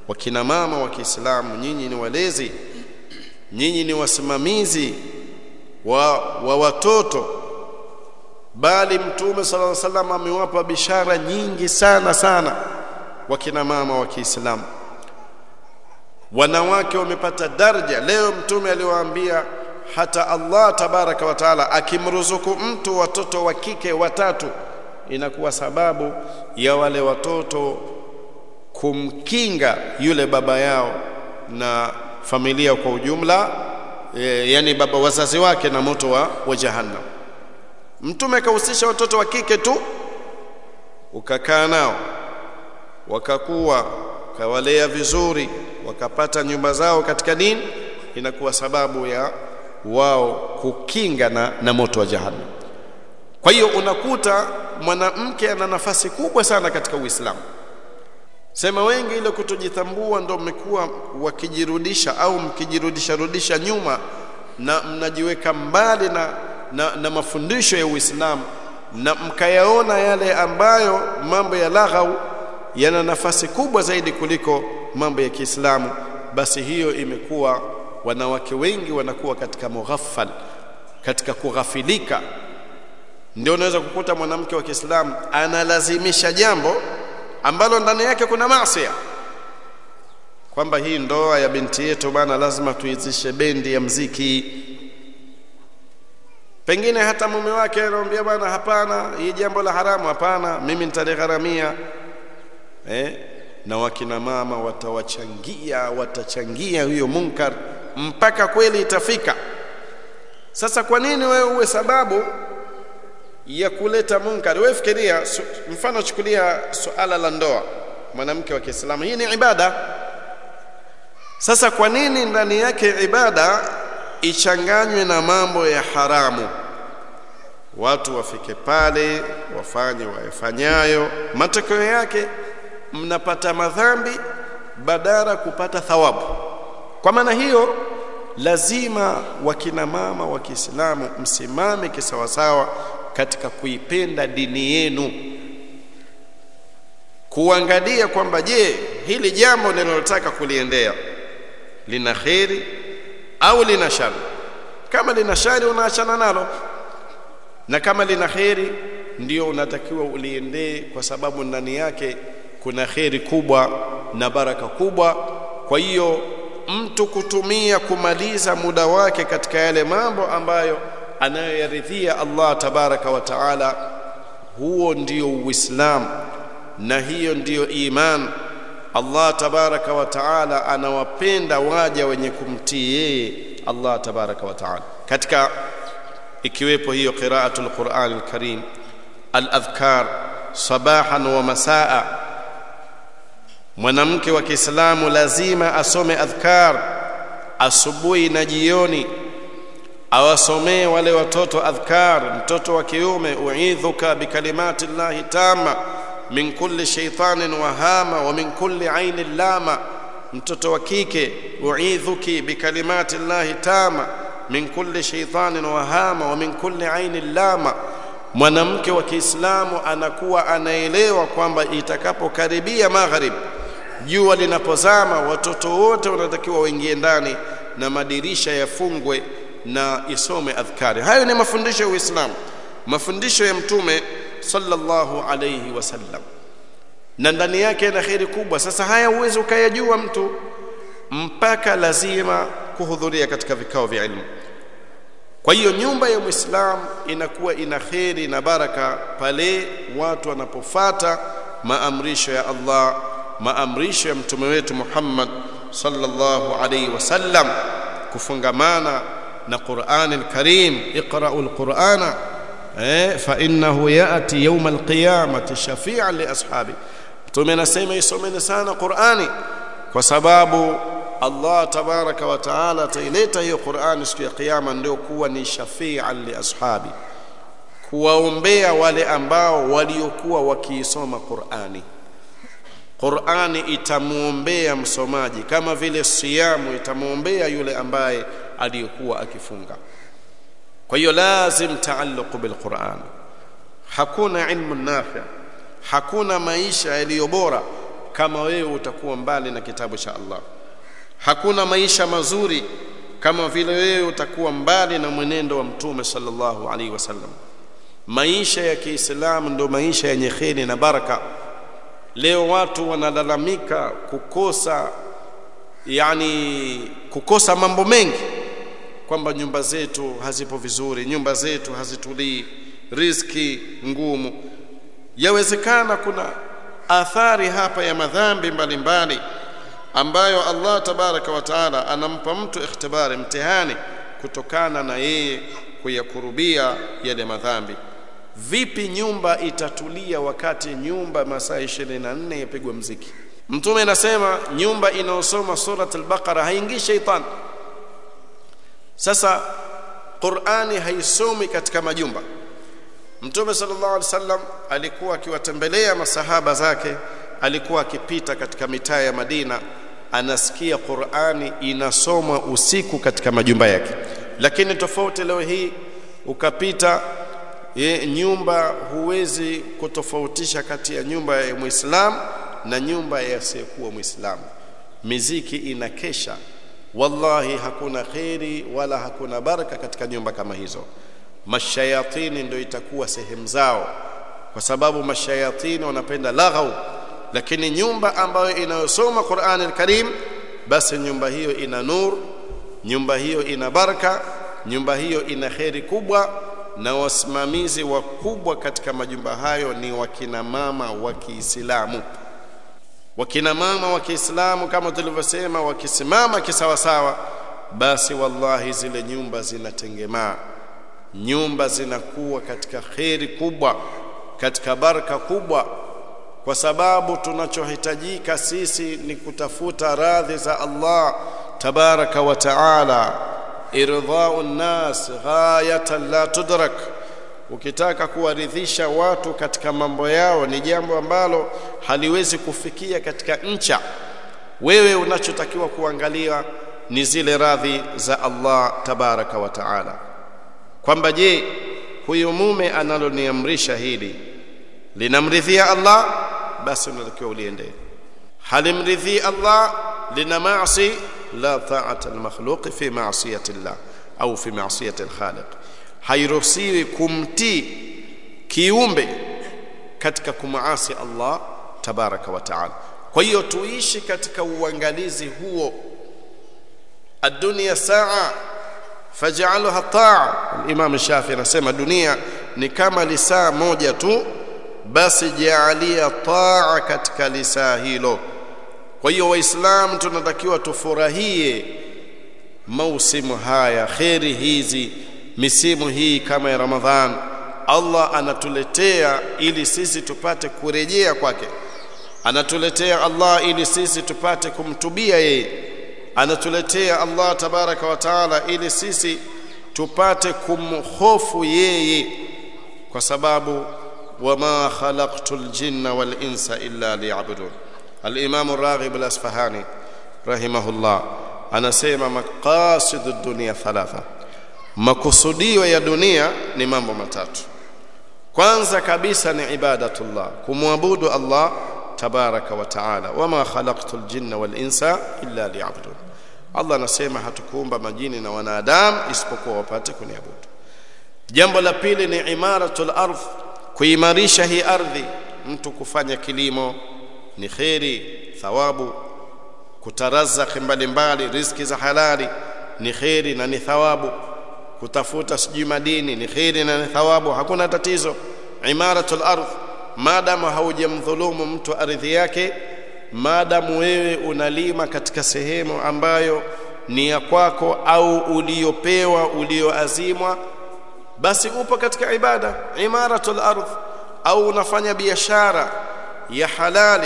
wakina mama wa Kiislamu nyinyi ni walezi nyinyi ni wasimamizi wa, wa watoto bali mtume sallallahu alaihi wasallam amewapa bishara nyingi sana sana wakina mama wa Kiislamu wanawake wamepata daraja leo mtume aliwaambia hata Allah tabaraka wa taala akimruzuku mtu watoto wa kike watatu inakuwa sababu ya wale watoto kumkinga yule baba yao na familia kwa ujumla e, yani baba wazazi wake na moto wa, wa jahannam mtume akahusisha watoto wa kike tu ukakaa nao wakakuwa ukawalea vizuri wakapata nyumba zao katika dini inakuwa sababu ya wao kukinga na, na moto wa jahannam kwa hiyo unakuta mwanamke ana nafasi kubwa sana katika uislamu sema wengi ile kutojitambua ndo mmekuwa wakijirudisha au mkijirudisha rudisha nyuma na mnajiweka mbali na, na, na mafundisho ya uislamu na mkayaona yale ambayo mambo ya laghau yana nafasi kubwa zaidi kuliko mambo ya Kiislamu basi hiyo imekuwa wanawake wengi wanakuwa katika mughaffal katika kughafilika ndio unaweza kukuta mwanamke wa Kiislamu analazimisha jambo ambalo ndani yake kuna maasi kwamba hii ndoa ya binti yetu bana lazima tuizishe bendi ya mziki pengine hata mume wake anamwambia bwana hapana hii jambo la haramu hapana mimi nitaligharamia eh na wakina mama watawachangia watachangia huyo munkar mpaka kweli itafika sasa kwa nini wewe uwe sababu ya kuleta munkar wewe fikiria su, mfano chukulia suala la ndoa mwanamke wa Kiislamu hii ni ibada sasa kwa nini ndani yake ibada ichanganywe na mambo ya haramu watu wafike pale wafanye wayafanyayo matokeo yake mnapata madhambi badala kupata thawabu kwa maana hiyo lazima wakina mama wa Kiislamu msimame kisawasawa katika kuipenda dini yenu kuangalia kwamba je hili jambo ninalotaka kuliendea lina kheri au lina shari kama lina shari unaachana nalo na kama lina kheri ndio unatakiwa uliendee kwa sababu ndani yake kuna kheri kubwa na baraka kubwa kwa hiyo mtu kutumia kumaliza muda wake katika yale mambo ambayo anayoyaridhia Allah tabaraka wa taala huo ndio uislamu na hiyo ndiyo iman Allah tabaraka wa taala anawapenda waja wenye kumtii yeye Allah tabaraka wa taala katika ikiwepo hiyo qiraatul Qur'an al-Karim al-adhkar sabahan wa masaa mwanamke wa Kiislamu lazima asome adhkar asubuhi na jioni awasomee wale watoto adhkar mtoto wa kiume uidhuka bikalimati llahi tama min kulli shaitanin wahama wa min kulli ainin lama mtoto wa kike uidhuki bikalimati llahi tama min kulli shaitanin wahama wa min kulli ainin lama mwanamke wa Kiislamu anakuwa anaelewa kwamba itakapokaribia magharib jua linapozama watoto wote wanatakiwa waingie ndani na madirisha yafungwe na isome adhkari hayo ni mafundisho ya Uislamu mafundisho ya mtume sallallahu alayhi wasallam na ndani yake yana kheri kubwa sasa haya uwezo ukayajua mtu mpaka lazima kuhudhuria katika vikao vya ilmu kwa hiyo nyumba ya muislamu inakuwa ina kheri na baraka pale watu wanapofata maamrisho ya Allah maamrisho ya mtume wetu Muhammad sallallahu alayhi wasallam kufungamana na Qur'an al-Karim iqra'u al-Qur'ana eh fa innahu ya'ti yawm al-qiyamati shafi'an li ashabi mtume anasema isomeni sana Qur'ani kwa sababu Allah tabaraka wa taala ataileta hiyo Qur'ani siku ya kiyama ndio kuwa ni shafi'an li ashabi kuwaombea wale ambao waliokuwa wakiisoma Qur'ani Qur'ani itamuombea msomaji kama vile siyamu itamuombea yule ambaye aliyokuwa akifunga kwa hiyo lazim taalluq bilquran hakuna ilmu nafi hakuna maisha yaliyo bora kama wewe utakuwa mbali na kitabu cha Allah hakuna maisha mazuri kama vile wewe utakuwa mbali na mwenendo wa mtume sallallahu alaihi wasallam maisha ya Kiislamu ndio maisha yenye kheri na baraka leo watu wanalalamika kukosa yani kukosa mambo mengi kwamba nyumba zetu hazipo vizuri nyumba zetu hazitulii riziki ngumu yawezekana kuna athari hapa ya madhambi mbalimbali ambayo Allah tabaraka wa taala anampa mtu ikhtibari mtihani kutokana na yeye kuyakurubia yale madhambi vipi nyumba itatulia wakati nyumba masaa 24 yapigwa mziki mtume anasema nyumba inayosoma surat al-baqara haingii shaitan sasa qurani haisomi katika majumba mtume sallallahu alaihi wasallam alikuwa akiwatembelea masahaba zake alikuwa akipita katika mitaa ya Madina anasikia Qur'ani inasomwa usiku katika majumba yake lakini tofauti leo hii ukapita ye, nyumba huwezi kutofautisha kati ya nyumba ya Muislamu na nyumba ya asiyekuwa Muislamu miziki inakesha wallahi hakuna kheri wala hakuna baraka katika nyumba kama hizo mashayatini ndio itakuwa sehemu zao kwa sababu mashayatini wanapenda laghau lakini nyumba ambayo inayosoma Qur'an al-Karim basi nyumba hiyo ina nur nyumba hiyo ina baraka nyumba hiyo ina kheri kubwa na wasimamizi wakubwa katika majumba hayo ni wakina mama wa Kiislamu wakina mama wa Kiislamu kama tulivyosema wakisimama kisawasawa basi wallahi zile nyumba zinatengemaa nyumba zinakuwa katika kheri kubwa katika baraka kubwa kwa sababu tunachohitajika sisi ni kutafuta radhi za Allah tabaraka wa taala irdha'u nnas ghayatan la tudrak ukitaka kuwaridhisha watu katika mambo yao ni jambo ambalo haliwezi kufikia katika ncha wewe unachotakiwa kuangalia ni zile radhi za Allah tabaraka wa taala kwamba je huyu mume analoniamrisha hili linamridhia Allah basi unatakiwa uliende halimridhii Allah lina maasi la ta'ata al-makhluq fi ma'siyati Allah au fi ma'siyati al-khaliq hairuhusiwi kumtii kiumbe katika kumaasi Allah tabaraka wa taala kwa hiyo tuishi katika uangalizi huo ad-dunya sa'a faj'alha ta'a al-imam Shafi anasema dunia ni kama lisaa moja tu basi jaalia taa katika lisaa hilo kwa hiyo waislamu tunatakiwa tufurahie mausimu haya kheri hizi misimu hii kama ya ramadhan allah anatuletea ili sisi tupate kurejea kwake anatuletea allah ili sisi tupate kumtubia yeye anatuletea allah tabaraka wa taala ili sisi tupate kumhofu yeye kwa sababu وما خلقت الجن والإنس إلا ليعبدون الإمام الراغب الأصفهاني رحمه الله anasema maqasid ad-dunya thalatha makusudio ya dunia ni mambo matatu kwanza kabisa ni ibadatullah kumwabudu Allah tabaraka wa taala wama khalaqtu al-jinna wal insa illa liya'budun Allah anasema hatukuumba majini na wanadamu isipokuwa wapate kuniabudu jambo la pili ni imaratul ardh kuimarisha hii ardhi mtu kufanya kilimo ni kheri thawabu kutarazaki mbalimbali riziki za halali ni kheri na ni thawabu kutafuta sijui madini ni kheri na ni thawabu hakuna tatizo imaratul ardh maadamu haujamdhulumu mtu ardhi yake maadamu wewe unalima katika sehemu ambayo ni ya kwako au uliopewa ulioazimwa basi upo katika ibada imaratul ardh au unafanya biashara ya halali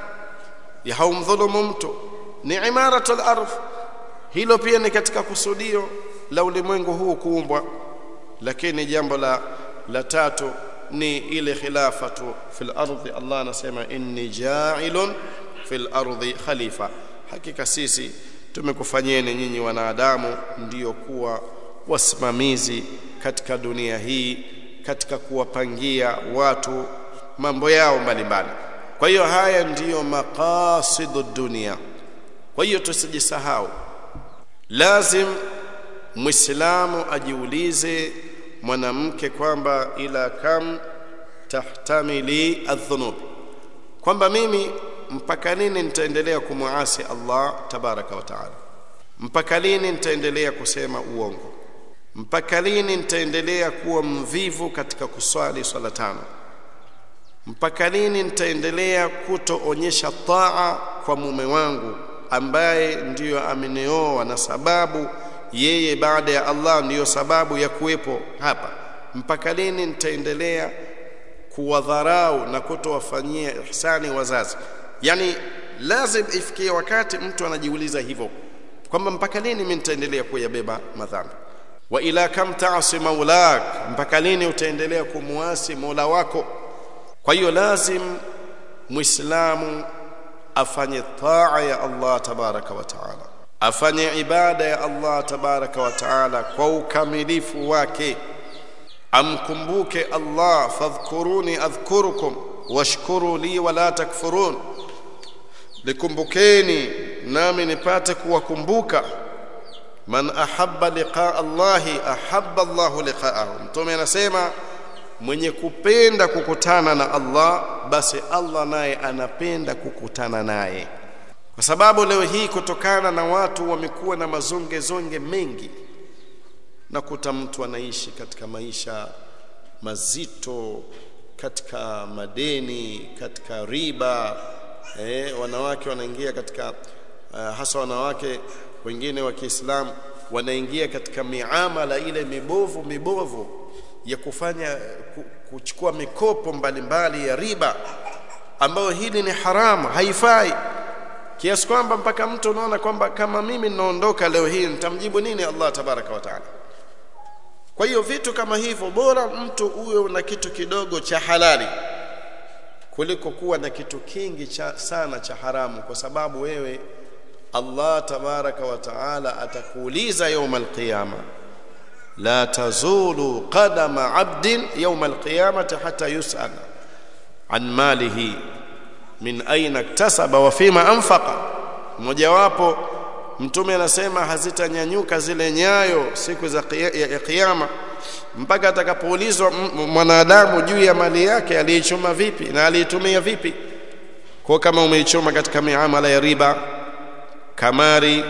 ya haumdhulumu mtu ni imaratul ardh hilo pia ni katika kusudio la ulimwengu huu kuumbwa lakini jambo la la tatu ni ile khilafatu fil ardhi Allah anasema inni ja'ilun fil ardhi khalifa hakika sisi tumekufanyeni nyinyi wanadamu ndiyo kuwa wasimamizi katika dunia hii katika kuwapangia watu mambo yao mbalimbali kwa hiyo haya ndiyo maqasidu dunia kwa hiyo tusijisahau lazim muislamu ajiulize mwanamke kwamba ila kam tahtamili adhunub kwamba mimi mpaka lini nitaendelea kumwasi Allah tabaraka wa taala mpaka lini nitaendelea kusema uongo mpaka lini nitaendelea kuwa mvivu katika kuswali swala tano mpaka lini nitaendelea kutoonyesha taa kwa mume wangu ambaye ndiyo amenioa na sababu yeye baada ya Allah ndiyo sababu ya kuwepo hapa mpaka lini nitaendelea kuwadharau na kutowafanyia ihsani wazazi yani lazim ifikie wakati mtu anajiuliza hivyo kwamba mpaka lini mimi nitaendelea kuyabeba madhambi wa ila kam ta'si maulak mpaka lini utaendelea kumuasi mola wako kwa hiyo lazim muislamu afanye taa ya Allah tabaraka wa taala afanye ibada ya Allah tabaraka wa taala kwa ukamilifu wake amkumbuke Allah fadhkuruni adhkurukum washkuru li wala takfurun likumbukeni nami nipate kuwakumbuka man ahabba liqaa Allahi ahabba Allahu liqaahu mtume anasema mwenye kupenda kukutana na Allah basi Allah naye anapenda kukutana naye kwa sababu leo hii kutokana na watu wamekuwa na mazonge zonge mengi nakuta mtu anaishi katika maisha mazito katika madeni katika riba eh, wanawake wanaingia katika uh, hasa wanawake wengine wa Kiislamu wanaingia katika miamala ile mibovu mibovu ya kufanya kuchukua mikopo mbalimbali mbali ya riba ambayo hili ni haramu haifai kiasi kwamba mpaka mtu unaona kwamba kama mimi ninaondoka leo hii nitamjibu nini Allah tabaraka wa taala kwa hiyo vitu kama hivyo bora mtu uwe na kitu kidogo cha halali kuliko kuwa na kitu kingi cha, sana cha haramu kwa sababu wewe Allah tabaraka wa taala atakuuliza يوم القيامه لا تزول قدم عبد يوم القيامه حتى يسأل عن ماله min aina iktasaba wa fima anfaqa mojawapo mtume anasema hazitanyanyuka zile nyayo siku za ya kiyama mpaka atakapoulizwa mwanadamu juu ya mali yake aliichuma vipi na aliitumia vipi kwa kama umeichuma katika miamala ya riba kamari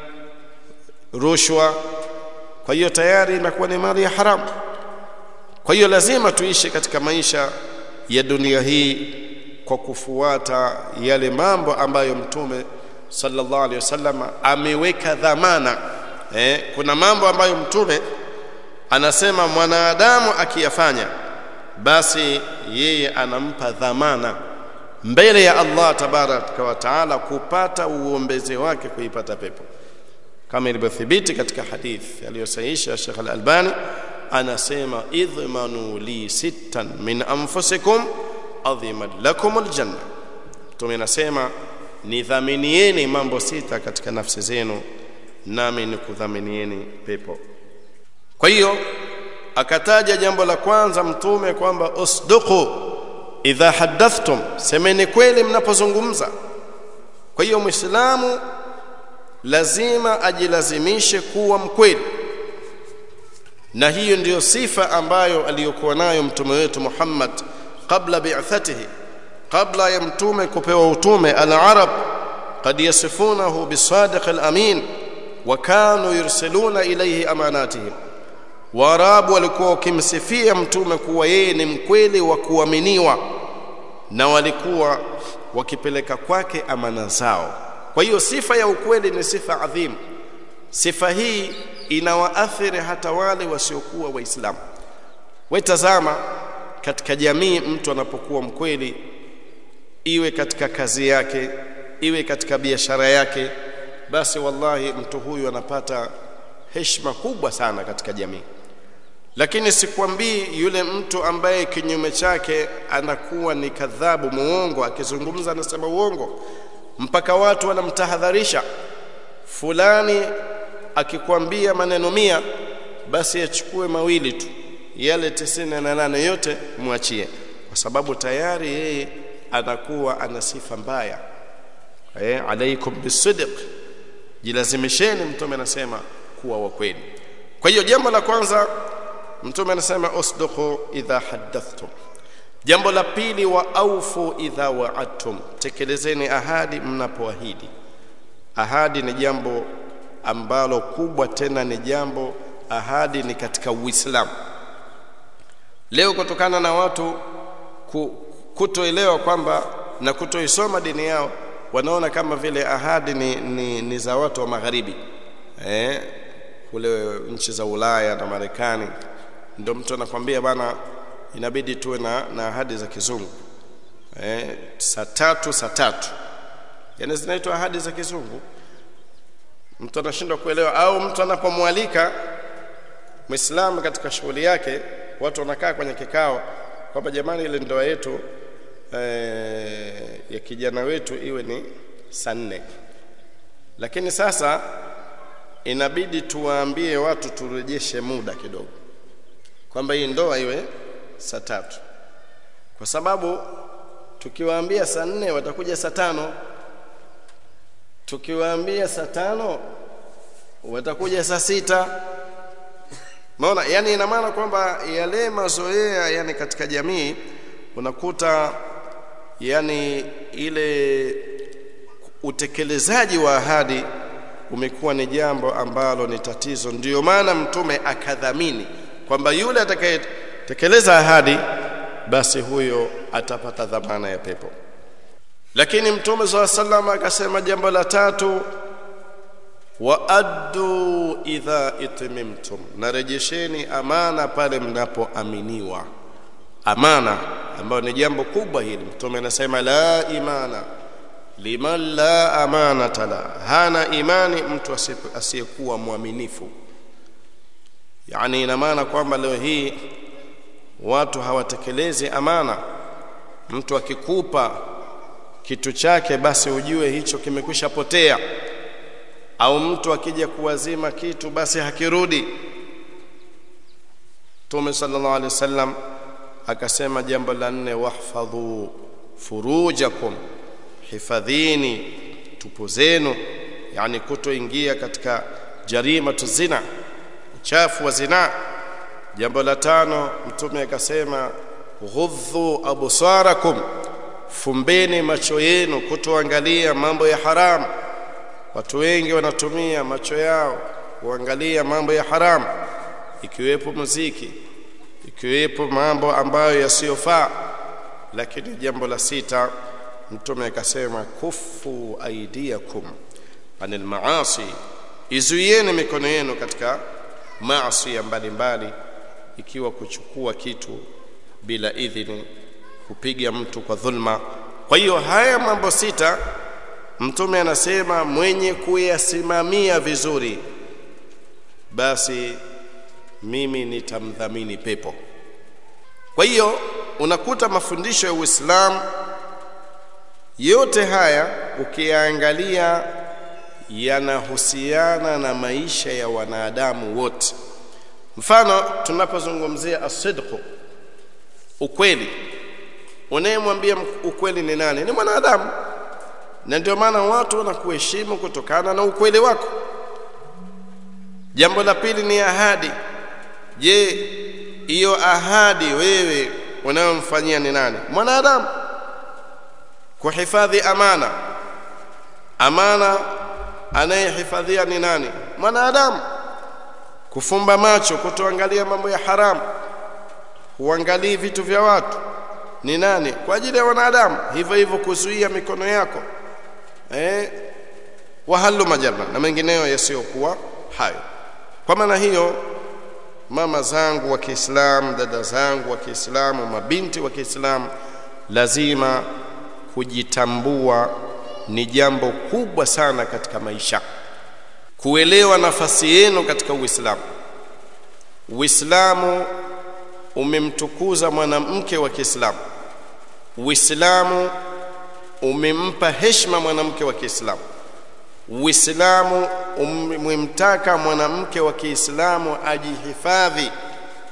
rushwa kwa hiyo tayari inakuwa ni mali ya haramu kwa hiyo lazima tuishi katika maisha ya dunia hii kwa kufuata yale mambo ambayo mtume sallallahu alaihi wasallam ameweka dhamana eh, kuna mambo ambayo mtume anasema mwanadamu akiyafanya basi yeye anampa dhamana mbele ya Allah tabaraka wa taala kupata uombezi wake kuipata pepo kama ilivyothibiti katika hadithi aliyosahihisha Sheikh Al-Albani anasema idhmanu li sittan min anfusikum adhimat lakum aljanna mtume anasema nidhaminieni mambo sita katika nafsi zenu nami nikudhaminieni pepo kwa hiyo akataja jambo la kwanza mtume kwamba usduqu idha hadathtum semeni kweli mnapozungumza kwa hiyo muislamu lazima ajilazimishe kuwa mkweli na hiyo ndiyo sifa ambayo aliyokuwa nayo mtume wetu Muhammad qabla bi'athatihi qabla ya mtume kupewa utume al-arab qad yasifunahu bisadiq al-amin wa kanu yursiluna ilayhi amanatihim waarabu walikuwa wakimsifia mtume kuwa yeye ni mkweli wa kuaminiwa na walikuwa wakipeleka kwake amana zao kwa hiyo sifa ya ukweli ni sifa adhimu sifa hii inawaathiri hata wale wasiokuwa waislamu wetazama katika jamii mtu anapokuwa mkweli iwe katika kazi yake iwe katika biashara yake basi wallahi mtu huyu anapata heshima kubwa sana katika jamii lakini sikwambii yule mtu ambaye kinyume chake anakuwa ni kadhabu muongo akizungumza anasema uongo mpaka watu wanamtahadharisha fulani akikwambia maneno mia basi achukue mawili tu yale tisini na nane yote mwachie kwa sababu tayari yeye anakuwa ana sifa mbaya eh alaikum bisidq jilazimisheni mtume anasema kuwa wa kweli kwa hiyo jambo la kwanza mtume anasema usduqu idha haddathtum jambo la pili wa aufu idha wa'adtum tekelezeni ahadi mnapoahidi ahadi ni jambo ambalo kubwa tena ni jambo ahadi ni katika uislamu leo kutokana na watu kutoelewa kwamba na kutoisoma dini yao wanaona kama vile ahadi ni, ni, ni za watu wa magharibi eh, kule nchi za Ulaya na Marekani ndio mtu anakwambia bana inabidi tuwe na, na ahadi za kizungu eh, saa tatu saa tatu yani zinaitwa ahadi za kizungu mtu anashindwa kuelewa au mtu anapomwalika Muislamu katika shughuli yake watu wanakaa kwenye kikao kwamba jamani ile ndoa yetu eh, ya kijana wetu iwe ni saa nne lakini sasa inabidi tuwaambie watu turejeshe muda kidogo kwamba hii ndoa iwe saa tatu kwa sababu tukiwaambia saa nne watakuja saa tano tukiwaambia saa tano watakuja saa sita maona yani ina maana kwamba yale mazoea yani katika jamii unakuta yani ile utekelezaji wa ahadi umekuwa ni jambo ambalo ni tatizo ndiyo maana mtume akadhamini kwamba yule atakayetekeleza ahadi basi huyo atapata dhamana ya pepo lakini mtume saa sallam akasema jambo la tatu wa addu idha itmimtum narejesheni amana pale mnapoaminiwa amana ambayo ni jambo kubwa hili mtume anasema la imana liman la amanata la hana imani mtu asiyekuwa mwaminifu yani ina maana kwamba leo hii watu hawatekelezi amana mtu akikupa kitu chake basi ujue hicho kimekwisha potea au mtu akija kuwazima kitu basi hakirudi Mtume sallallahu alaihi wasallam akasema jambo la nne wahfadhu furujakum hifadhini tupu zenu yani kutoingia katika jarima zina uchafu wa zina jambo la tano mtume akasema ghudhu absarakum fumbeni macho yenu kutoangalia mambo ya haramu watu wengi wanatumia macho yao kuangalia mambo ya haramu ikiwepo muziki ikiwepo mambo ambayo yasiyofaa lakini jambo la sita mtume akasema kufu aidiakum anil maasi izuieni mikono yenu katika maasi mbalimbali ikiwa kuchukua kitu bila idhini kupiga mtu kwa dhulma kwa hiyo haya mambo sita mtume anasema mwenye kuyasimamia vizuri basi mimi nitamdhamini pepo kwa hiyo unakuta mafundisho ya Uislamu yote haya ukiyaangalia yanahusiana na maisha ya wanadamu wote mfano tunapozungumzia asidqu ukweli unayemwambia ukweli ni nani ni mwanadamu na ndio maana watu wanakuheshimu kutokana na ukweli wako jambo la pili ni ahadi je hiyo ahadi wewe unayomfanyia ni nani mwanadamu kuhifadhi amana amana anayehifadhia ni nani mwanadamu kufumba macho kutoangalia mambo ya haramu huangalii vitu vya watu ni nani kwa ajili ya wanadamu hivyo hivyo kuzuia mikono yako eh wahalu majarra na mengineyo yasiyokuwa hayo kwa maana hiyo mama zangu wa Kiislamu dada zangu wa Kiislamu mabinti wa Kiislamu lazima kujitambua ni jambo kubwa sana katika maisha kuelewa nafasi yenu katika Uislamu Uislamu umemtukuza mwanamke wa Kiislamu Uislamu umempa heshima mwanamke wa Kiislamu Uislamu umemtaka mwanamke wa Kiislamu ajihifadhi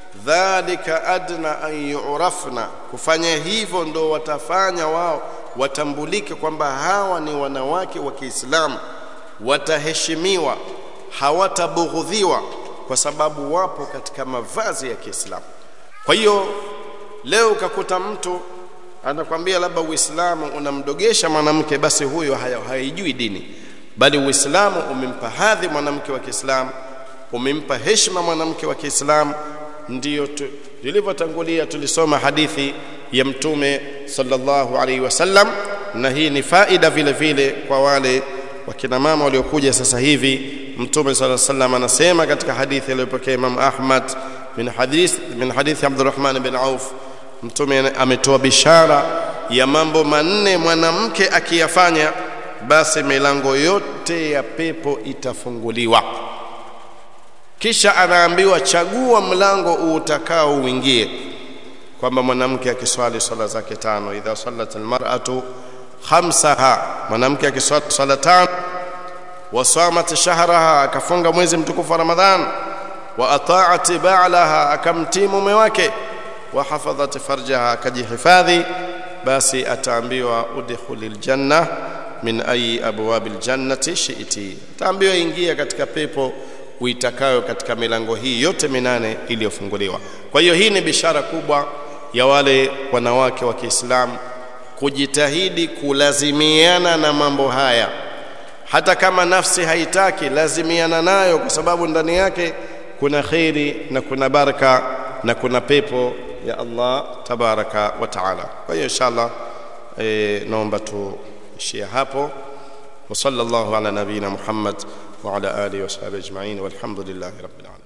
dhalika adna an yu'rafna kufanya hivyo ndo watafanya wao watambulike kwamba hawa ni wanawake wa Kiislamu wataheshimiwa hawatabughudhiwa kwa sababu wapo katika mavazi ya Kiislamu kwa hiyo leo ukakuta mtu anakwambia labda Uislamu unamdogesha mwanamke basi huyo haijui dini bali Uislamu umempa hadhi mwanamke wa Kiislamu umempa heshima mwanamke wa Kiislamu ndiyo tulivyotangulia tulisoma hadithi ya mtume sallallahu alaihi wasallam na hii ni faida vile vile kwa wale wakina mama waliokuja sasa hivi mtume sallallahu alaihi wasallam anasema katika hadithi aliyopokea Imam Ahmad min hadith min hadithi Abdurrahman bin Auf mtume ametoa bishara ya mambo manne mwanamke akiyafanya basi milango yote ya pepo itafunguliwa kisha anaambiwa chagua mlango utakao uingie kwamba mwanamke akiswali swala zake tano idha sallat almar'atu khamsaha mwanamke akiswali swala tano wasamat shahraha akafunga mwezi mtukufu wa ramadhan wa ata'at ba'laha akamtii mume wake wa hafadhat farjaha akajihifadhi basi ataambiwa udkhulil janna min ayi abwabil jannati shi'ti ataambiwa ingia katika pepo uitakayo katika milango hii yote minane iliyofunguliwa kwa hiyo hii ni bishara kubwa ya wale wanawake wa Kiislamu kujitahidi kulazimiana na mambo haya hata kama nafsi haitaki lazimiana nayo kwa sababu ndani yake kuna khairi na kuna baraka na kuna pepo ya Allah tabaraka wa taala kwa hiyo inshallah e, naomba tuishie hapo wa sallallahu ala nabina Muhammad wa ala alihi wa sahbihi ajma'in walhamdulillahi rabbil alamin